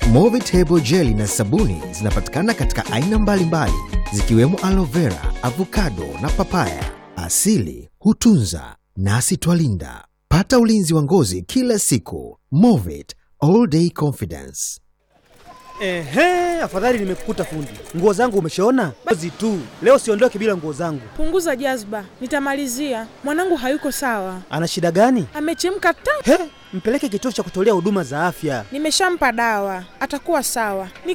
Movit Hebo Jelly na sabuni zinapatikana katika aina mbalimbali zikiwemo aloe vera, avocado na papaya. Asili hutunza nasi twalinda. Pata ulinzi wa ngozi kila siku. Movit All Day Confidence. Ehe, afadhali nimekukuta fundi. Nguo zangu umeshaona? Basi tu. Leo siondoke bila nguo zangu. Punguza jazba, nitamalizia. Mwanangu hayuko sawa, Ana shida gani? amechemka ta. He, mpeleke kituo cha kutolea huduma za afya. Nimeshampa dawa, atakuwa sawa. Ni